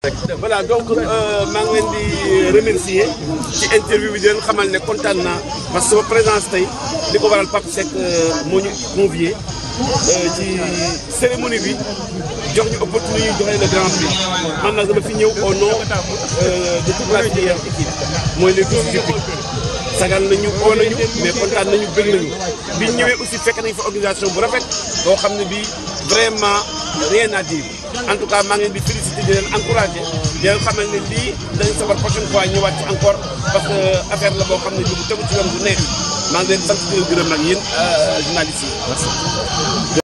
voilà donc maa ngi leen di remercier ci interview bi di leen xamal ne kontaan naa parce que sama présence tey li ko waral Pape Seck moo ñu convié ci cérémonie bi jox ñu opportunité ñu joxe le grand prix man nag dama fi ñëw au nom de toute la filière équipe mooy les douze équipes sagal nañu oo nañu mais kontaan nañu bëgg nañu bi ñu ñëwee aussi fekk nañ fa organisation bu rafet boo xam ne bii vraiment rien à dire en tout cas maa ngi leen di féliciter di leen encourager di leen xamal ne lii dañu sabar prochaine fois ñëwaat ci encore parce que affaire la boo xam ne bi bu tegu ci yoon bu neex maa ngi leen sant di leen gërëm nag yéen journalistes yi merci